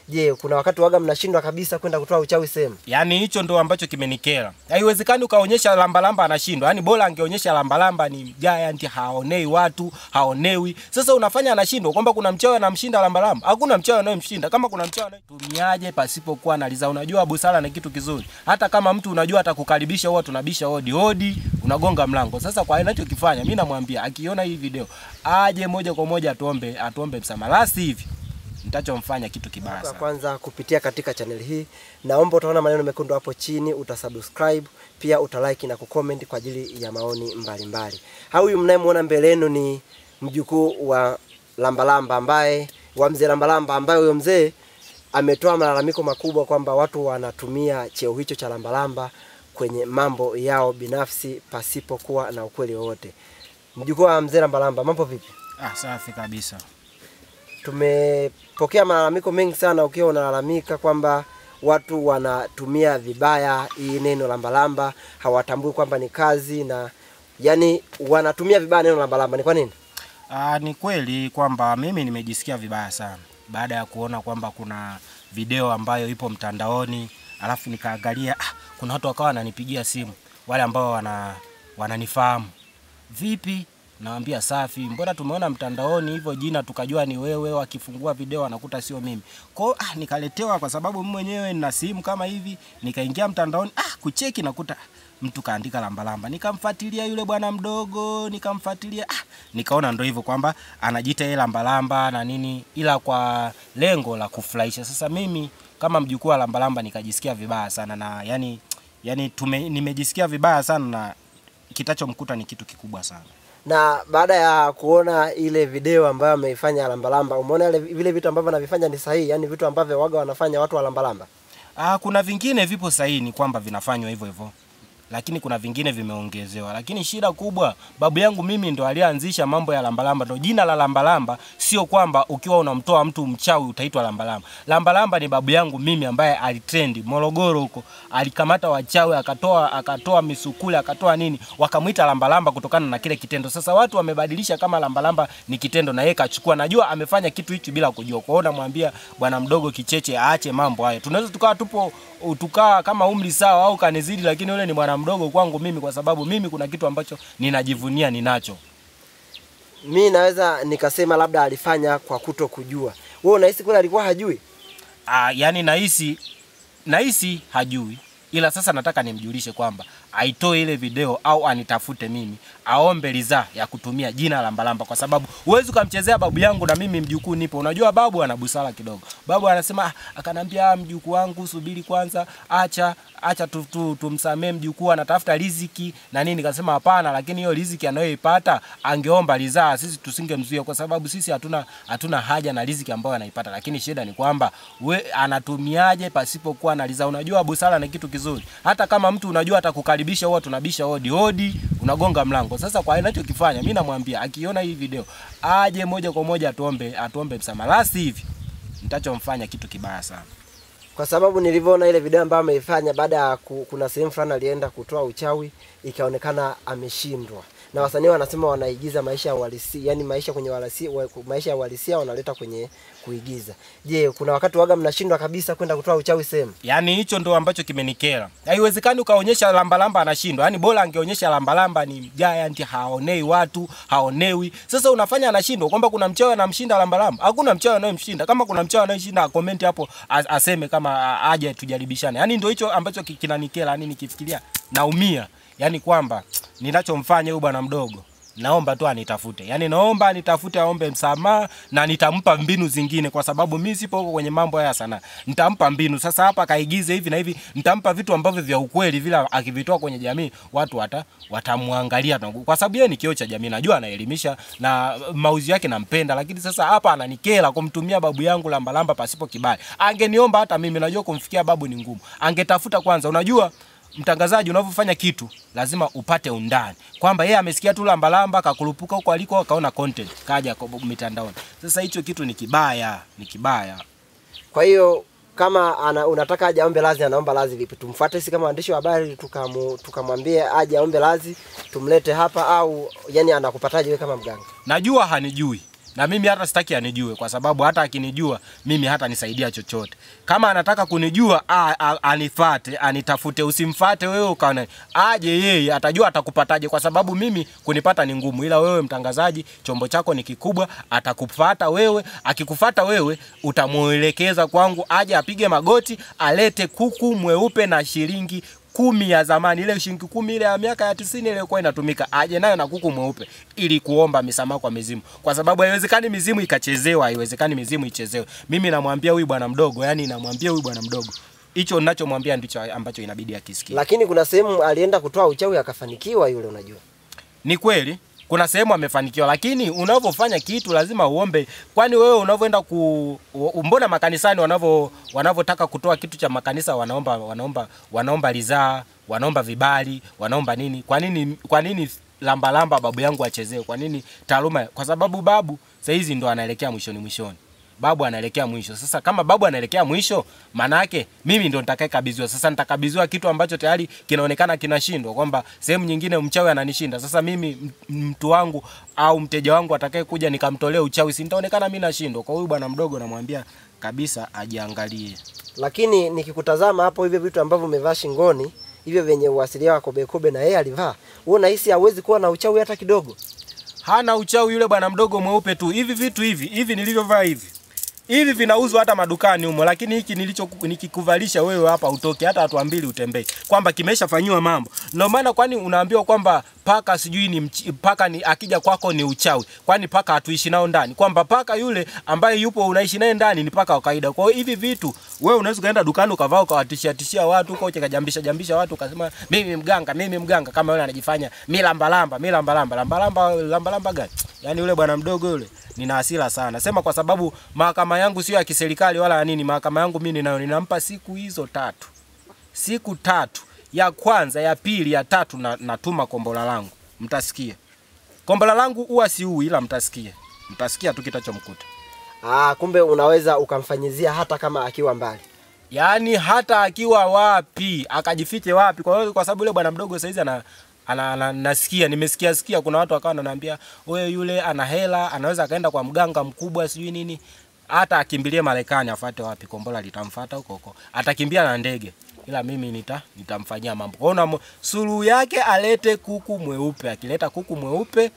Je, kuna wakati waga mnashindwa kabisa kwenda kutoa uchawi sehemu? Yaani hicho ndo ambacho kimenikera. Haiwezekani ukaonyesha lambalamba anashindwa. Yaani bora angeonyesha lambalamba ni giant, haonei watu, haonewi. Sasa unafanya anashindwa kwamba kuna mchawi anamshinda lambalamba. Hakuna mchawi anayemshinda. Kama kuna mchawi anayetumiaje pasipokuwa na liza. Unajua busara ni kitu kizuri. Hata kama mtu unajua atakukaribisha huwa tunabisha hodi hodi, unagonga mlango. Sasa kwa anachokifanya mimi namwambia akiona hii video aje moja kwa moja atuombe atuombe msamaha. La hivi nitachomfanya kitu kibaya Kwa sana. kwanza kupitia katika channel hii, naomba utaona maneno mekundu hapo chini, utasubscribe pia utalike na kucomment kwa ajili ya maoni mbalimbali. Huyu mnayemwona mbele yenu ni mjukuu wa Lambalamba ambaye wa mzee Lambalamba ambaye huyo mzee ametoa malalamiko makubwa kwamba watu wanatumia cheo hicho cha Lambalamba kwenye mambo yao binafsi pasipokuwa na ukweli wowote. Mjukuu wa mzee Lambalamba, mambo vipi? Ah, safi kabisa. Tumepokea malalamiko mengi sana, ukiwa unalalamika kwamba watu wanatumia vibaya hii neno lambalamba, hawatambui kwamba ni kazi na yani wanatumia vibaya neno lambalamba. Ni kwa nini? Ah, ni kweli kwamba mimi nimejisikia vibaya sana baada ya kuona kwamba kuna video ambayo ipo mtandaoni, alafu nikaangalia ah, kuna watu wakawa wananipigia simu wale ambao wana wananifahamu. Vipi? Nawambia safi, mbona tumeona mtandaoni hivyo jina tukajua ni wewe, wakifungua video wanakuta sio mimi. Kwa hiyo ah, nikaletewa kwa sababu mimi mwenyewe nina simu kama hivi, nikaingia mtandaoni ah, kucheki nakuta mtu kaandika lambalamba, nikamfuatilia yule bwana mdogo, nikamfuatilia ah, nikaona ndo hivyo kwamba anajiita yeye lambalamba na nini, ila kwa lengo la kufurahisha. Sasa mimi kama mjukuu wa lambalamba nikajisikia vibaya sana na yani, yani tume, nimejisikia vibaya sana na kitachomkuta ni kitu kikubwa sana. Na baada ya kuona ile video ambayo ameifanya lambalamba, umeona ile vile vitu ambavyo anavifanya ni sahihi, yani vitu ambavyo waga wanafanya watu wa lambalamba. Ah, kuna vingine vipo sahihi ni kwamba vinafanywa hivyo hivyo, lakini kuna vingine vimeongezewa. Lakini shida kubwa, babu yangu mimi ndo alianzisha mambo ya lambalamba. Ndo jina la lambalamba, sio kwamba ukiwa unamtoa mtu mchawi utaitwa lambalamba. Lambalamba ni babu yangu mimi ambaye alitrendi Morogoro huko, alikamata wachawi akatoa akatoa misukule akatoa nini, wakamwita lambalamba kutokana na kile kitendo. Sasa watu wamebadilisha kama lambalamba ni kitendo, na yeye kachukua. Najua amefanya kitu hichi bila kujua. Kwa hiyo namwambia bwana mdogo Kicheche aache mambo hayo. Tunaweza tukawa tupo tukaa kama umri sawa au kanizidi, lakini yule ni bwana mdogo kwangu mimi, kwa sababu mimi kuna kitu ambacho ninajivunia ninacho. Mi naweza nikasema labda alifanya kwa kuto kujua. Wewe unahisi kweli alikuwa hajui? Ah, yani nahisi nahisi hajui, ila sasa nataka nimjulishe kwamba aitoe ile video au anitafute mimi, aombe ridhaa ya kutumia jina lambalamba, kwa sababu huwezi ukamchezea babu yangu na mimi mjukuu nipo. Unajua babu ana busara kidogo. Babu anasema ah, akanambia "Ah, mjukuu wangu subiri kwanza, acha acha tu, tu, tumsamee mjukuu anatafuta riziki na nini. Nikasema hapana, lakini hiyo riziki anayoipata angeomba ridhaa, sisi tusingemzuia kwa sababu sisi hatuna hatuna haja na riziki ambayo anaipata, lakini shida ni kwamba we anatumiaje pasipokuwa na ridhaa. Unajua busara ni kitu kizuri, hata kama mtu unajua atakukaribisha, huwa tunabisha hodi hodi, unagonga mlango. Sasa kwa anachokifanya mimi namwambia akiona hii video aje moja kwa moja atuombe atuombe msamaha, la hivi nitachomfanya kitu kibaya sana. Kwa sababu nilivyoona ile video ambayo ameifanya baada ya ku, kuna sehemu fulani alienda kutoa uchawi ikaonekana ameshindwa. Na wasanii wanasema wanaigiza maisha ya uhalisia, yani maisha kwenye uhalisia, wa- maisha ya uhalisia wanaleta kwenye kuigiza. Je, kuna wakati waga mnashindwa kabisa kwenda kutoa uchawi sehemu? Yaani hicho ndo ambacho kimenikera. Haiwezekani ukaonyesha lambalamba anashindwa. Yaani bora angeonyesha lambalamba ni giant, haonei watu, haonewi. Sasa unafanya anashindwa kwamba kuna mchawi anamshinda lambalamba. Hakuna mchawi anayemshinda. Kama kuna mchawi anayemshinda comment hapo as- aseme kama a- aje tujaribishane. Yaani ndio hicho ambacho ki- kinanikera. Yaani nikifikiria naumia. Yaani kwamba ninachomfanya huyu bwana mdogo naomba tu anitafute, yaani naomba anitafute, aombe msamaha na nitampa mbinu zingine, kwa sababu mi sipo huko kwenye mambo haya sana. Nitampa mbinu sasa, hapa kaigize hivi na hivi, nitampa vitu ambavyo vya ukweli, vile akivitoa kwenye jamii watu wata watamwangalia, tu. kwa sababu yeye ni kioo cha jamii. Najua anaelimisha na mauzi yake nampenda, lakini sasa hapa ananikera kumtumia babu yangu lambalamba pasipo kibali. Angeniomba hata mimi, najua kumfikia babu ni ngumu, angetafuta kwanza, unajua mtangazaji unavyofanya kitu lazima upate undani kwamba yeye amesikia tu lambalamba akakurupuka huko aliko akaona content kaja kwa mitandaoni sasa hicho kitu ni kibaya ni kibaya Kwa hiyo kama ana, unataka aje aombe radhi, anaomba radhi vipi? Tumfuate sisi kama waandishi wa habari tukamu, tukamwambie aje aombe radhi, tumlete hapa au yani anakupataje wewe kama mganga? najua hanijui na mimi hata sitaki anijue, kwa sababu hata akinijua mimi hata nisaidia chochote. Kama anataka kunijua a, a, anifate anitafute, usimfate wewe ukaona aje yeye, atajua atakupataje, kwa sababu mimi kunipata ni ngumu, ila wewe mtangazaji, chombo chako ni kikubwa, atakufata wewe. Akikufata wewe, utamuelekeza kwangu, aje apige magoti, alete kuku mweupe na shilingi kumi ya zamani, ile shilingi kumi ile ya miaka ya tisini ile ilikuwa inatumika, aje nayo na kuku mweupe ili kuomba misamaha kwa mizimu, kwa sababu haiwezekani mizimu ikachezewa, haiwezekani mizimu ichezewe. Mimi namwambia huyu bwana mdogo, yani namwambia huyu bwana mdogo, hicho ninachomwambia ndicho ambacho inabidi akisikie. Lakini kuna sehemu alienda kutoa uchawi akafanikiwa yule, unajua. Ni kweli kuna sehemu amefanikiwa, lakini unavyofanya kitu lazima uombe. Kwani wewe unavyoenda ku u- mbona makanisani wanavyo wanavyotaka kutoa kitu cha makanisa wanaomba wanaomba wanaomba ridhaa, wanaomba vibali, wanaomba nini? Kwa nini kwa nini lamba lamba babu yangu achezewe? Kwa nini taaluma? Kwa sababu babu saa hizi ndo anaelekea mwishoni mwishoni babu anaelekea mwisho. Sasa kama babu anaelekea mwisho, maana yake mimi ndo nitakayekabidhiwa. Sasa nitakabidhiwa kitu ambacho tayari kinaonekana kinashindwa, kwamba sehemu nyingine mchawi ananishinda. Sasa mimi m- mtu wangu au mteja wangu atakaye kuja nikamtolea uchawi, si nitaonekana mimi nashindwa. Kwa huyu bwana mdogo namwambia kabisa ajiangalie. Lakini nikikutazama hapo, hivyo vitu ambavyo umevaa shingoni hivyo vyenye uasilia wa kobe kobe na yeye alivaa, wewe unahisi hawezi kuwa na uchawi hata kidogo? hana uchawi yule bwana mdogo mweupe tu. Hivi vitu hivi hivi nilivyovaa hivi hivi vinauzwa hata madukani humo, lakini hiki nilicho nikikuvalisha wewe hapa utoke hata watu mbili utembee, kwamba kimeshafanyiwa mambo. Ndio maana kwani unaambiwa kwamba paka sijui ni mchi, paka ni akija kwako ni uchawi, kwani paka hatuishi nao ndani, kwamba paka yule ambaye yupo unaishi naye ndani ni paka wa kawaida. Kwa hiyo hivi vitu wewe unaweza ukaenda dukani ukavaa ukawatishia tishia watu huko ukajambisha jambisha watu ukasema mimi mganga, mimi mganga, kama yule anajifanya mi lambalamba, mi lambalamba, lambalamba, lambalamba gani? Yaani yule bwana mdogo yule nina hasira sana. Sema kwa sababu mahakama yangu sio ya kiserikali wala ya nini. Mahakama yangu mimi ninayo ninampa siku hizo tatu, siku tatu, ya kwanza, ya pili, ya tatu, na natuma kombola langu, mtasikia kombola langu huwa siui, ila mtasikia, mtasikia tu kitachomkuta. Ah, kumbe unaweza ukamfanyizia hata kama akiwa mbali. Yaani hata akiwa wapi akajifiche wapi. Kwa hiyo kwa sababu yule bwana mdogo saizi ana ana, ana nasikia nimesikia sikia kuna watu wakawa wananiambia wewe yule ana hela anaweza akaenda kwa mganga mkubwa sijui nini hata akimbilie Marekani afuate wapi kombola litamfuata huko huko atakimbia na ndege ila mimi nita nitamfanyia mambo kwa hiyo suluhu yake alete kuku mweupe akileta kuku mweupe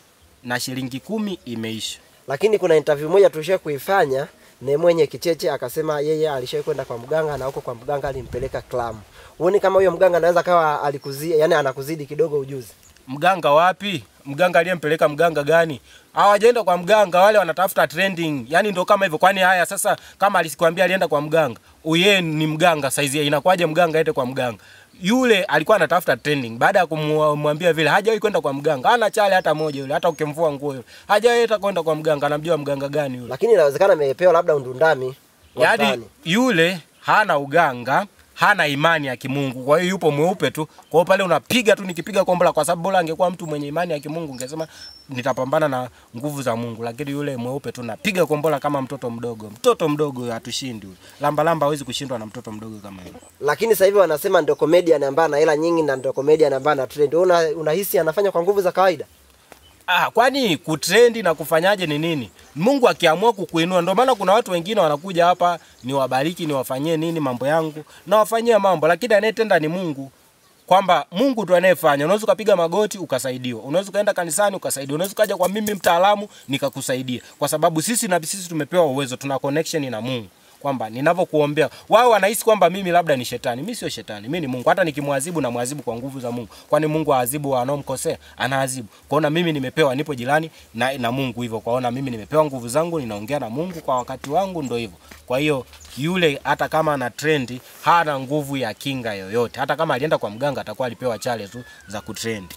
na shilingi kumi imeisha Lakini kuna interview moja tulisha kuifanya na mwenye kicheche akasema yeye alishawahi kwenda kwa mganga na huko kwa mganga alimpeleka klamu. Uone kama huyo mganga anaweza kawa alikuzidi, yani anakuzidi kidogo ujuzi. mganga wapi mganga aliyempeleka mganga gani hawajaenda kwa mganga wale wanatafuta trending yani ndo kama hivyo kwani haya sasa kama alisikwambia alienda kwa mganga uye ni mganga saizi inakuwaje mganga aende kwa mganga yule alikuwa anatafuta trending baada ya kumwambia vile hajawahi kwenda kwa mganga hana chale hata moja yule hata ukimvua nguo yule hajawahi hata kwenda kwa mganga anamjua mganga gani yule Lakini inawezekana amepewa labda undundami. wa yaani mtaani. yule hana uganga hana imani ya kimungu kwa hiyo yupo mweupe tu kwa hiyo pale unapiga tu nikipiga kombola kwa sababu bora angekuwa mtu mwenye imani ya kimungu ngesema nitapambana na nguvu za mungu lakini yule mweupe tu napiga kombola kama mtoto mdogo mtoto mdogo hatushindi yule lamba lamba hawezi kushindwa na mtoto mdogo kama yule Lakini sasa hivi wanasema ndio comedian ambaye ana hela nyingi na ndio comedian ambaye ana trend. Wewe una, unahisi anafanya kwa nguvu za kawaida? Ah, kwani kutrendi na kufanyaje ni nini? Mungu akiamua kukuinua, ndio maana kuna watu wengine wanakuja hapa niwabariki, niwafanyie nini mambo yangu, na wafanyia mambo, lakini anayetenda ni Mungu kwamba Mungu tu anayefanya. Unaweza ukapiga magoti ukasaidiwa, unaweza ukaenda kanisani ukasaidiwa, unaweza ukaja kwa mimi mtaalamu nikakusaidia, kwa sababu sisi na sisi tumepewa uwezo, tuna connection na Mungu kwamba ninavyokuombea wao wanahisi kwamba mimi labda ni shetani. Mimi sio shetani, mimi ni Mungu. Hata nikimwadhibu na mwadhibu kwa nguvu za Mungu, kwani Mungu aadhibu wanaomkosea? Anaadhibu. Kwaona mimi nimepewa, nipo jirani na, na Mungu hivyo. Kwaona mimi nimepewa nguvu zangu, ninaongea na Mungu kwa wakati wangu, ndo hivyo. Kwa hiyo yule hata kama ana trendi hana nguvu ya kinga yoyote. Hata kama alienda kwa mganga, atakuwa alipewa chale tu za kutrendi.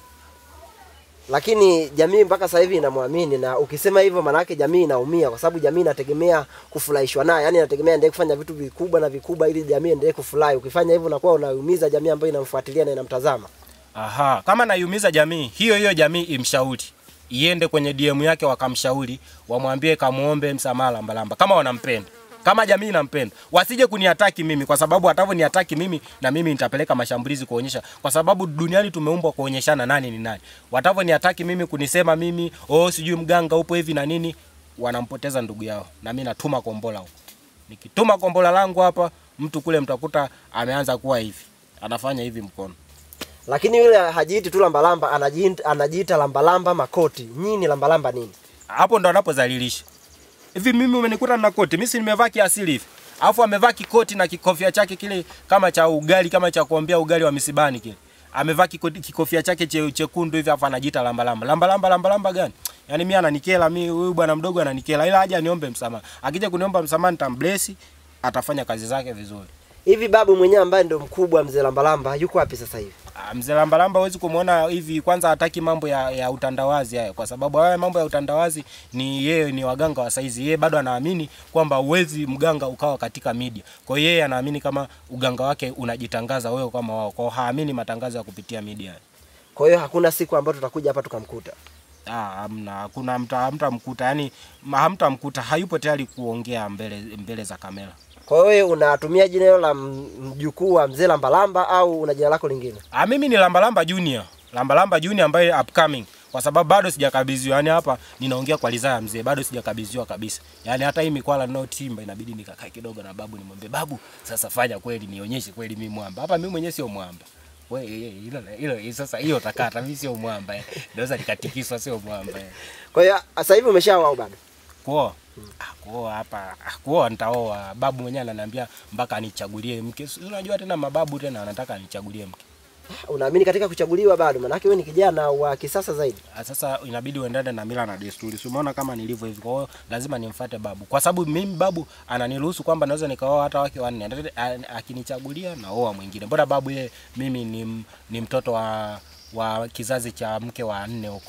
Lakini jamii mpaka sasa hivi inamwamini, na ukisema hivyo maana yake jamii inaumia, kwa sababu jamii inategemea kufurahishwa naye, yani inategemea endelee kufanya vitu vikubwa na vikubwa ili jamii endelee kufurahi. Ukifanya hivyo unakuwa unaumiza jamii ambayo inamfuatilia na inamtazama. Aha, kama naiumiza jamii, hiyo hiyo jamii imshauri iende kwenye DM yake wakamshauri, wamwambie kamuombe msamaha lambalamba kama wanampenda. Kama jamii inampenda, wasije kuniataki mimi kwa sababu watavoniataki mimi na mimi nitapeleka mashambulizi kuonyesha, kwa sababu duniani tumeumbwa kuonyeshana nani ni nani. Watavoniataki mimi kunisema mimi, oh, sijui mganga upo hivi na nini, wanampoteza ndugu yao, na mimi natuma kombola huko. Nikituma kombola langu hapa, mtu kule mtakuta ameanza kuwa hivi, anafanya hivi mkono. Lakini yule hajiiti tu lambalamba, anajiita, anajiita lambalamba makoti. Nyinyi ni lambalamba nini? hapo ndo anapozalilisha. Hivi mimi umenikuta na koti, mimi si nimevaa kiasili hivi. Alafu amevaa kikoti na kikofia chake kile kama cha ugali kama cha kuombea ugali wa misibani kile. Amevaa kikoti- kikofia chake che, chekundu hivi alafu anajiita lamba lamba. Lamba lamba lamba lamba gani? Yaani mimi ananikela mimi huyu bwana mdogo ananikela ila aje aniombe msamaha. Akija kuniomba msamaha nitambless atafanya kazi zake vizuri. Hivi babu mwenyewe ambaye ndio mkubwa mzee lambalamba yuko wapi sasa hivi? Ah, Mzee Lambalamba huwezi kumwona hivi, kwanza hataki mambo ya, ya utandawazi haya, kwa sababu haya mambo ya utandawazi ni yeye ni waganga wa saizi. Yeye bado anaamini kwamba uwezi mganga ukawa katika media. Kwa hiyo yeye anaamini kama uganga wake unajitangaza wewe kama wao, kwa hiyo haamini matangazo ya kupitia media. Kwa hiyo hakuna siku ambayo tutakuja hapa tukamkuta. Ah, hamna, hakuna mta hamtamkuta, yani hamtamkuta, hayupo tayari kuongea mbele mbele za kamera. Kwa hiyo wewe unatumia jina hilo la m- mjukuu wa mzee lambalamba au una jina lako lingine? Ah, mimi ni Lambalamba Junior. Lambalamba Junior ambaye upcoming kwa sababu bado sijakabidhiwa. Yaani hapa ninaongea kwa ridhaa ya mzee, bado sijakabidhiwa kabisa. Yaani hata hii mikwala ninayotimba inabidi nikakae kidogo na babu nimwambie babu, sasa fanya kweli nionyeshe kweli mimi mwamba. Hapa mimi mwenyewe sio mwamba. Wewe hilo hilo sasa hiyo utakata mimi sio mwamba. eh. Naweza nikatikiswa sio mwamba. eh. Kwa hiyo sasa hivi umeshaoa au bado? Kuoa. Ah, kuoa hapa. Ah, kuoa nitaoa. Babu mwenyewe ananiambia mpaka anichagulie mke. Si Unajua tena mababu tena anataka anichagulie mke. Unaamini katika kuchaguliwa bado? Maanake wewe ni kijana wa kisasa zaidi. Ah, Sasa inabidi uendane na mila na desturi. Si umeona kama nilivyo hivi. Kwa hiyo lazima nimfuate babu. Kwa sababu mimi babu ananiruhusu kwamba naweza nikaoa hata wake wanne. Ata- a- Akinichagulia naoa mwingine. Mbona babu yeye mimi ni, m- ni mtoto wa wa kizazi cha mke wa nne huko.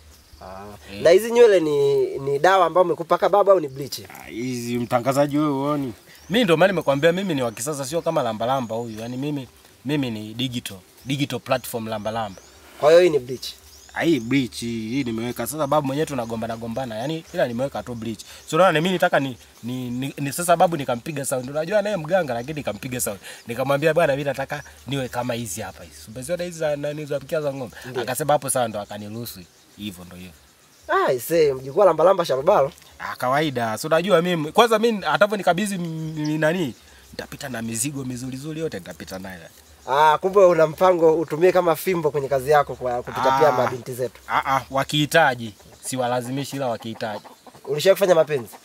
Ah. Na hizi nywele ni ni dawa ambayo umekupaka baba au ni bleach? Ah, Hizi mtangazaji wewe uoni. Mimi ndio maana nimekwambia mimi ni wa kisasa sio kama lambalamba huyu. Yaani mimi mimi ni digital. Digital platform lambalamba. Kwa hiyo hii ni bleach. Ah, hii bleach hii nimeweka sasa babu mwenyewe tunagombana gombana yani ila nimeweka tu bleach so unaona mimi nitaka ni, ni, ni, ni sasa babu nikampiga sound unajua naye mganga lakini nikampiga sound nikamwambia bwana mimi nataka niwe kama hizi hapa hizi umeziona hizi za nani za mkia za ng'ombe akasema hapo sawa ndo akaniruhusu hivyo ndo hivyo Ah, ise mjukuu wa lambalamba sharobalo. ah kawaida so unajua mimi kwanza mimi atavyo nikabidhi m- m- nani nitapita na mizigo mizuri zuri yote nitapita nayo Ah, kumbe una mpango utumie kama fimbo kwenye kazi yako kwa kupita pia Ah. mabinti zetu. ah ah wakihitaji siwalazimishi ila wakihitaji Ulishawahi kufanya mapenzi?